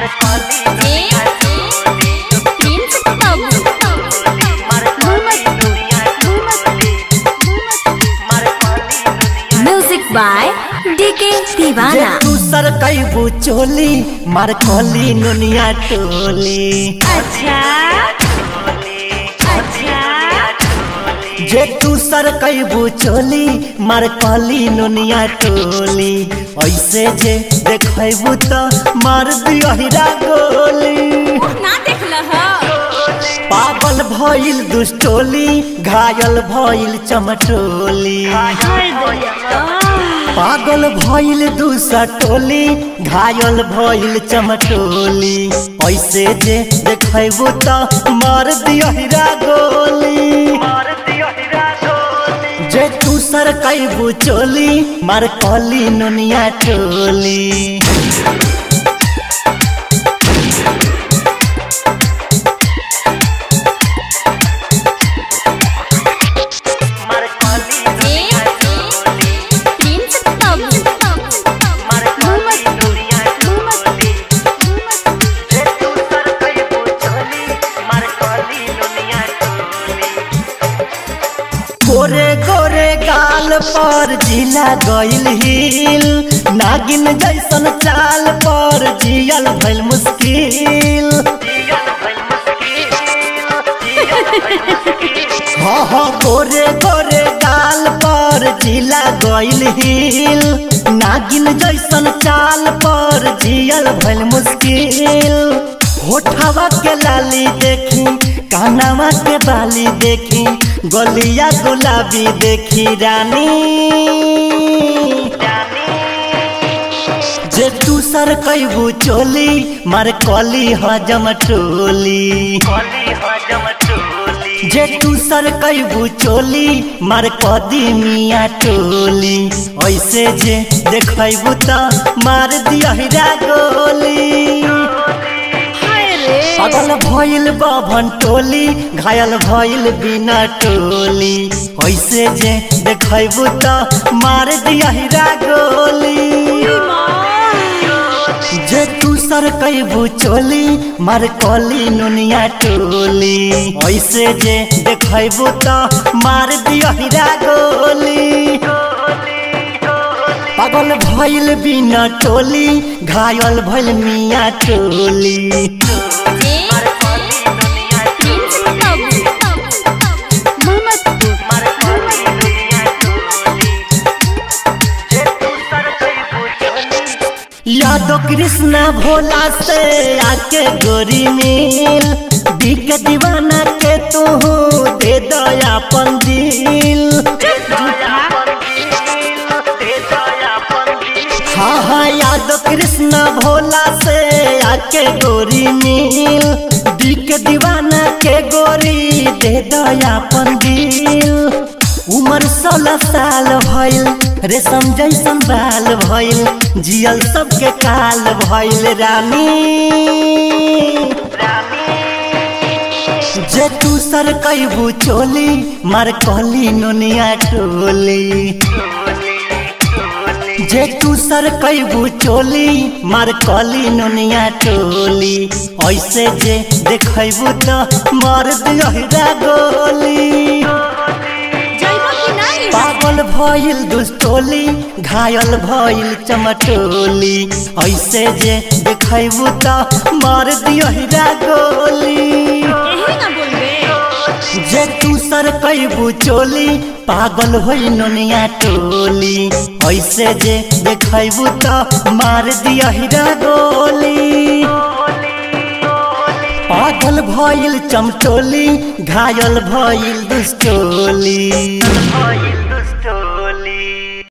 music by DK जे दीवाना तू सर कैबू चोली मार कली नुनिया टोली अच्छा अच्छा जे तू सर कैबू चोली मार कली नुनिया टोली ऐसे जे देखबू तो मार दियहिरा गोली ना देखल पागल भइल दुष्टोली घायल भइल चमटोली पागल भइल दूसरा टोली घायल भइल चमटोली ऐसे जे देखबू तो मार दियहिरा गोली जे तू सर कैबू चोली मार कली नुनिया टोली गोरे गोरे गाल पर जिला गइल हिल नागिन जैसन चाल पर जियल भइल मुश्किल हाँ हाँ गोरे गोरे गाल पर जिला गइल हिल नागिन जैसन चाल पर जियल भइल मुश्किल होठवा के लाली देखी कानवा के बाली देखी गलिया गुलाबी देखी रानी जे तू सर कैबू चोली मार कली हजम टोली जे तू सर कैबू चोली मार कदी मिया टोली ऐसे जे देखबू त मार दियहिरा गोली पागल भइल बाभन टोली घायल भइल बिना टोली ऐसे जे देखबू त मार दियहिरा गोली जे तू सर कैबू चोली मार कली नुनिया टोली ऐसे जे देखबू त मार दियहिरा गोली पागल भइल बिना टोली घायल भइल मिया टोली यादव कृष्णा भोला से आके गोरी मिल बिक दीवाना के तू दे दया अपन दिल हाँ हाँ यादव कृष्णा भोला से आके गोरी मिल बिक दीवाना के गोरी दे दया अपन दिल उम्र सोलह साल भइल रेशम जैसन बाल भइल जियल सबके काल भइल रानी जे तू सर कैबू चोली मार कहली नुनिया टोली जे तू सर कैबू चोली मार कली नुनिया टोली ऐसे जे देखबू तो मार दियहिरा गोली पागल भइल दुष्टोली घायल भइल चमटोली ऐसे जे देखबू तो मार दियहिरा गोली जे तू सर कैबू चोली पागल होई नुनिया टोली ऐसे जे देखबू तो मार दियहिरा गोली पागल भइल चमटोली घायल भइल दुष्टोली